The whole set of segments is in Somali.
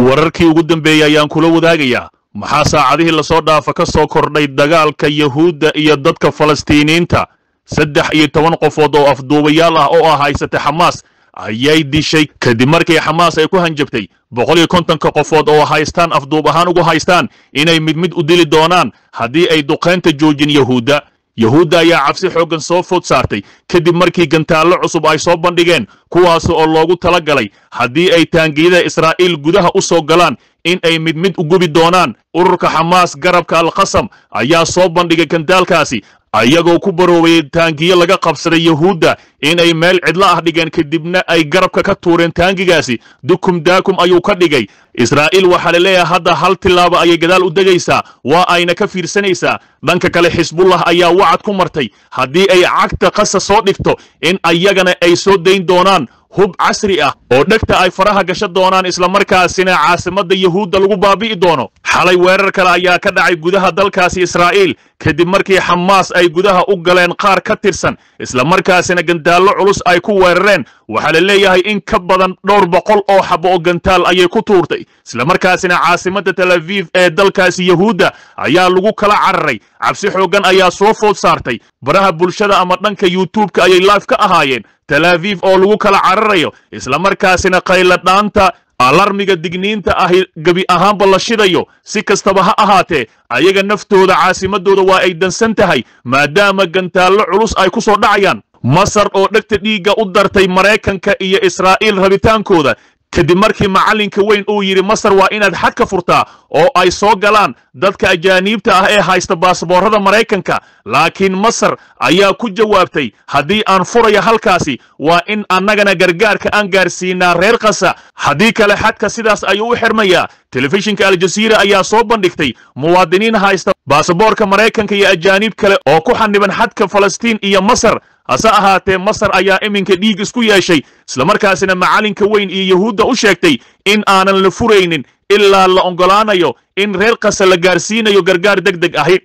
wararkii ugu dambeeyey ayaan kula wadaagayaa maxaa saacadihii lasoo dhaafa ka soo kordhay dagaalka yahuudda iyo dadka falastiiniyiinta saddex iyo toban qofood oo afduubayaal ah oo ah haysata xamaas ayay dishay kadib markii xamaas ay ku hanjabtay boqol iyo kontonka qofood oo haystaan afduub ahaan ugu haystaan inay mid mid u dili doonaan haddii ay duqaynta joojin yahuudda yahuudda ayaa cabsi xooggan soo food saartay kadib markii gantaallo cusub ay soo bandhigeen kuwaas oo loogu tala galay haddii ay taangiyada israa'iil gudaha u soo galaan in ay mid mid u gubi doonaan ururka xamaas garabka alkhasam ayaa soo bandhigay gantaalkaasi ayagoo ku baroobay taangiyo laga qabsaday yahuudda in ay meel cidlo ah dhigeen kadibna ay garabka ka tuureen taangigaasi dukum daakum ayuu ka dhigay israa'iil waxaa la leeyahay hadda hal tillaabo ayay gadaal u degaysaa waa ayna ka fiirsanaysaa dhanka kale xisbullah ayaa wacad ku martay haddii ay cagta qasa soo dhigto in ayagana ay soo dayn doonaan hub casri ah oo dhegta ay faraha gasho doonaan islamarkaasina caasimadda yahuudda lagu baabi'i doono xalay weerar kale ayaa ka dhacay gudaha dalkaasi israa'iil kadib markii xamaas ay gudaha u galeen qaar ka tirsan islamarkaasina gantaallo culus ay ku weerareen waxaa la leeyahay in ka badan dhowr boqol oo xabo oo gantaal ayay ku tuurtay islamarkaasina caasimadda tel aviif ee dalkaasi yahuudda ayaa lagu kala cararay cabsi xooggan ayaa soo food saartay baraha bulshada ama dhanka yuutubka ayay life ka ahaayeen tel aviif oo lagu kala cararayo islamarkaasina qayladhaanta alarmiga digniinta ahi gebi ahaanba la shidayo si kastaba ha ahaatee ayaga naftooda caasimadooda waa ay dansan tahay maadaama gantaallo culus ay ku soo dhacayaan masar oo dhegta dhiigga u dartay maraykanka iyo israa'iil rabitaankooda kadib markii macallinka weyn uu yidhi masar waa inaad xad ka furtaa oo ay soo galaan dadka ajaaniibta ah ee haysta baasboorrada maraykanka laakiin masar ayaa ku jawaabtay haddii aan furaya halkaasi waa in annagana gargaarka aan gaarsiinaa reer kasa haddii kale xadka sidaas ayuu u xirmayaa telefishinka aljasiira ayaa soo bandhigtay muwaadiniin haysta baasaboorka maraykanka iyo ajaaniib kale oo ku xaniban xadka falastiin iyo masar hase ahaatee masar ayaa iminka dhiig isku yeeshay islamarkaasina macallinka weyn iyo yahuudda u sheegtay in aanan la furaynin ilaa la oggolaanayo in reer kasa la gaarsiinayo gargaar deg deg ahi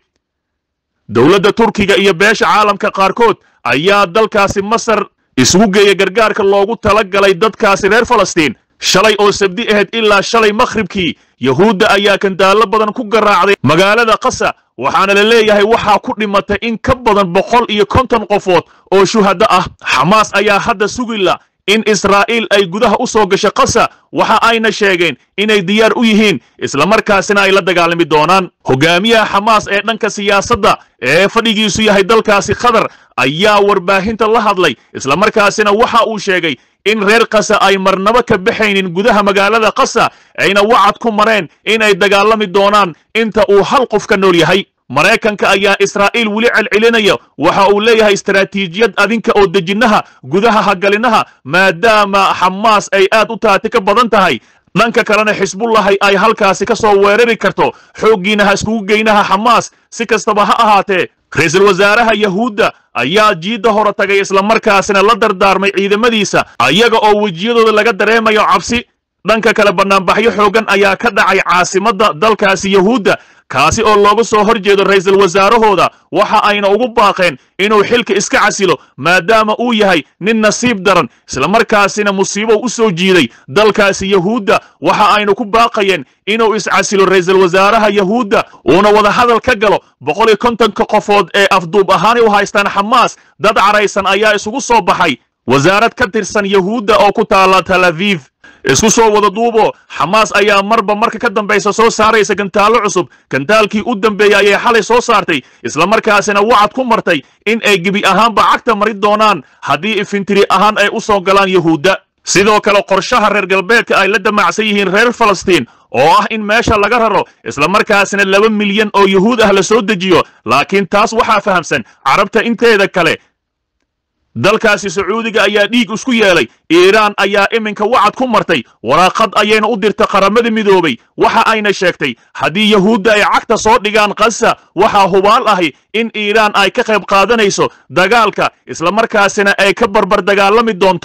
dowladda turkiga iyo beesha caalamka qaarkood ayaa dalkaasi masar isugu geeya gargaarka loogu tala galay dadkaasi reer falastiin shalay oo sabdi ahayd ilaa shalay makhribkii yahuudda ayaa kandaallo badan ku garaacday magaalada kasa waxaana la leeyahay waxaa ku dhimatay in ka badan boqol iyo konton qofood oo shuhaddo ah xamaas ayaa hadda sugila in israa'iil ay gudaha u soo gasho kasa waxa ayna sheegeen inay diyaar u yihiin islamarkaasina ay la dagaalami doonaan hogaamiyaha xamaas ee dhanka siyaasadda ee fadhigiisu yahay dalkaasi qatar ayaa warbaahinta la hadlay islamarkaasina waxa uu sheegay in reer kasa ay marnabo ka baxaynin gudaha magaalada kasa ayna wacad ku mareen inay dagaalami doonaan inta uu hal qof ka nool yahay maraykanka ayaa israa'iil weli celcelinaya waxa uu leeyahay istaraatiijiyad adinka oo dejinnaha gudaha hagalinaha maadaama xamaas ay aad u taati ka badan tahay dhanka kalena xisbullahi ay halkaasi ka soo weerari karto xooggiina ha iskugu geynaha xamaas si kastaba ha ahaatee ra-iisul wasaaraha yahuudda ayaa jiidda hore tagay islamarkaasina la dardaarmay ciidamadiisa ayaga oo wejiyadooda laga dareemayo cabsi dhanka kale bannaanbaxyo xooggan ayaa ka dhacay caasimadda dalkaasi yahuudda kaasi oo looga soo hor jeedo ra'iisul wasaarahooda waxa ayna ugu baaqeen inuu xilka iska casilo maadaama uu yahay nin nasiib daran islamarkaasina musiibo u soo jiiday dalkaasi yahuudda waxa ayna ku baaqayeen inuu iscasilo ra'iisul wasaaraha yahuudda uuna wadahadal ka galo boqol iyo kontonka qofood ee afduub ahaanay u haystaan xamaas dad caraysan ayaa isugu soo baxay wasaarad ka tirsan yahuudda oo ku taala tel aviv isku soo wada duubo xamaas ayaa marba marka ka dambaysa soo saaraysa gantaallo cusub gantaalkii u dambeeyey ayay xalay soo saartay islamarkaasina wacad ku martay in ay gebi ahaanba cagta mari doonaan haddii ifintiri ahaan ay u soo galaan yahuudda sidoo kale qorshaha reer galbeedka ay la damacsan yihiin reer falastiin oo ah in meesha laga raro islamarkaasina laba milyan oo yahuud ah la soo dejiyo laakiin taas waxaa fahamsan carabta inteeda kale dalkaasi sacuudiga ayaa dhiig isku yeelay iiraan ayaa iminka wacad ku martay waraaqad ayayna u dirta qaramada midoobay waxa ayna sheegtay haddii yahuudda ay cagta soo dhigaan kasa waxaa hubaal ahi in iiraan ay ka qayb qaadanayso dagaalka islamarkaasina ay ka barbar dagaalami doonto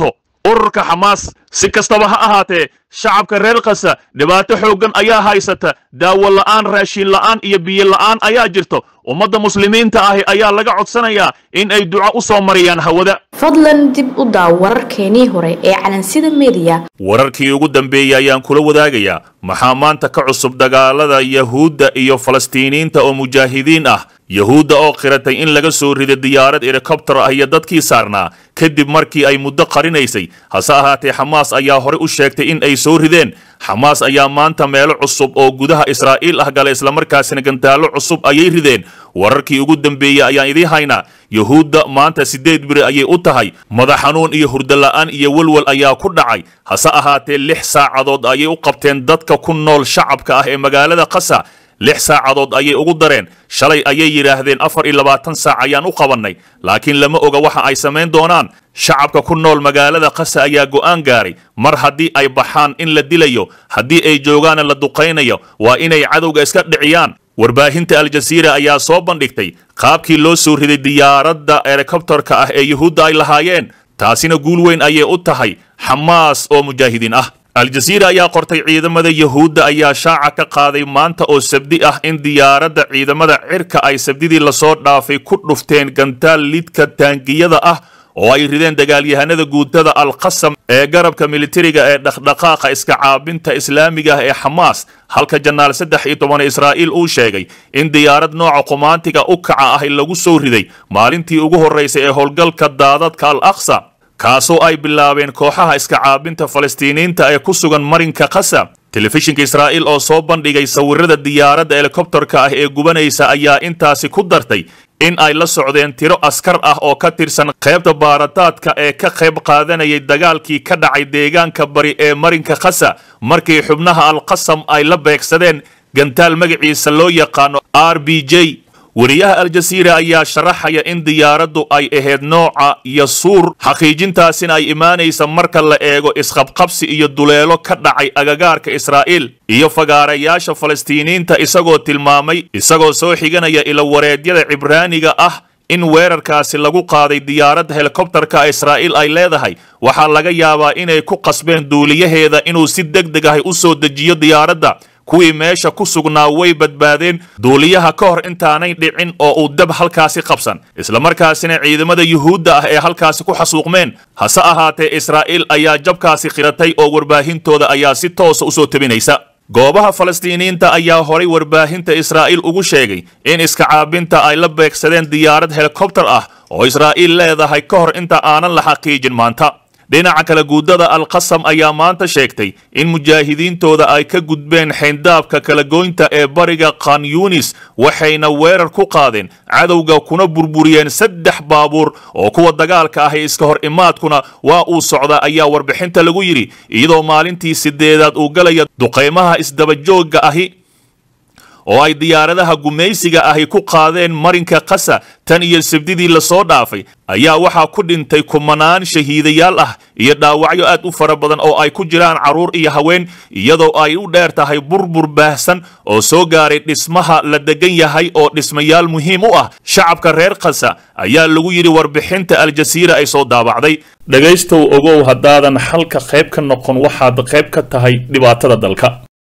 ururka xamaas si kastaba ha ahaatee shacabka reer kasa dhibaato xooggan ayaa haysata daawo la'aan raashin la'aan iyo biyo la'aan ayaa jirto ummadda muslimiinta ahi ayaa laga codsanayaa in ay duco u soo mariyaan hawada fadlan dib u daaw wararkeenii hore ee calansida mediya wararkii ugu dambeeyey ayaan kula wadaagayaa maxaa maanta ka cusub dagaalada yahuudda iyo falastiiniyiinta oo mujaahidiin ah yahuudda oo qiratay in laga soo riday diyaarad helikobtar ah iyo dadkii saarnaa kadib markii ay muddo qarinaysay hase ahaatee xamaas ayaa horey u sheegtay in ay soo rideen xamaas ayaa maanta meelo cusub oo gudaha israa'iil ah gala islamarkaasina gantaallo cusub ayay rideen wararkii ugu dambeeyey ayaan idiin haynaa yahuudda maanta siddeed biri ayay u tahay madax xanuun iyo hurdola'aan iyo welwel ayaa ku dhacay hase ahaatee lix saacadood ayay u qabteen dadka ku nool shacabka ah ee magaalada qasa lix saacadood ayay ugu dareen shalay ayay yidhaahdeen afar iyo labaatan saac ayaan u qabannay laakiin lama oga waxa ay samayn doonaan shacabka ku nool magaalada qasa ayaa go'aan gaaray mar haddii ay baxaan in la dilayo haddii ay joogaana la duqaynayo waa inay cadowga iska dhiciyaan warbaahinta aljasiira ayaa soo bandhigtay qaabkii loo soo riday diyaaradda helikobtarka ah ee yuhuudda ay lahaayeen taasina guul weyn ayay u tahay xamaas oo mujaahidiin ah aljasiira ayaa qortay ciidamada yahuudda ayaa shaaca ka qaaday maanta oo sabdi ah in diyaaradda ciidamada cirka ay sabdidii lasoo dhaafay ku dhufteen gantaal lidka taangiyada ah oo ay rideen dagaalyahanada guutada alqasam ee garabka militariga ee dhaqdhaqaaqa iska caabinta islaamiga ah ee xamaas halka janaal saddex iyo toban israa'iil uu sheegay in diyaarad nooca qumaantiga u kaca ahi lagu soo riday maalintii ugu horraysay ee howlgalka daadadka al aqsa kaasoo ay bilaabeen kooxaha iska caabinta falastiiniyiinta ee ku sugan marinka qasa telefishinka israa'iil oo soo bandhigay sawirada diyaaradda helikobtarka ah ee gubanaysa ayaa intaasi ku dartay in ay la socdeen tiro askar ah oo ka tirsan qaybta baarataadka ee ka qayb qaadanayay dagaalkii ka dhacay deegaanka bari ee marinka khasa markii xubnaha alqasam ay la beegsadeen gantaal magaciisa loo yaqaano r b j wariyaha aljasiira ayaa sharaxaya in diyaaraddu ay ahayd nooca yasuur xaqiijintaasina ay imaanaysa marka la eego isqabqabsi iyo duleelo ka dhacay agagaarka israa'iil iyo fagaarayaasha falastiiniyiinta isagoo tilmaamay isagoo soo xiganaya ilawareedyada cibraaniga ah in weerarkaasi lagu qaaday diyaaradda helikobtarka israa'iil ay leedahay waxaa laga yaabaa inay ku qasbeen duuliyaheeda inuu si deg deg ahi u soo dejiyo diyaaradda kuwii meesha ku sugnaa way badbaadeen duuliyaha ka hor intaanay dhicin oo uu dab halkaasi qabsan islamarkaasina ciidamada yuhuudda ah ee halkaasi ku xasuuqmeen hase ahaatee israa'iil ayaa jabkaasi qiratay oo warbaahintooda ayaa si toosa usoo tebinaysa goobaha falastiiniyiinta ayaa horay warbaahinta israa'iil ugu sheegay in iska caabinta ay la beegsadeen diyaarad helikobtar ah oo israa'iil leedahay ka hor inta aanan la xaqiijin maanta dhinaca kale guuddada alqasam ayaa maanta sheegtay in mujaahidiintooda ay ka gudbeen xayndaabka kala goynta ee bariga khan yunis waxayna weerar ku qaadeen cadowga kuna burburiyeen saddex baabuur oo kuwa dagaalka ahi iska hor imaadkuna waa uu socdaa ayaa warbixinta lagu yidhi iyadoo maalintii sideedaad uu galaya duqaymaha isdabajoogga ahi oo ay diyaaradaha gumaysiga ahi ku qaadeen marinka qasa tan iyo sabdidii lasoo dhaafay ayaa waxaa ku dhintay kumanaan shahiidayaal ah iyo dhaawacyo aad u fara badan oo ay ku jiraan carruur iyo haween iyadoo ay u dheer tahay burbur baahsan oo soo gaaray dhismaha la degan yahay oo dhismayaal muhiim u ah shacabka reer qasa ayaa lagu yidhi warbixinta aljasiira ay soo daabacday dhegaystow ogow haddaadan xalka qayb ka noqon waxaad qayb ka tahay dhibaatada dalka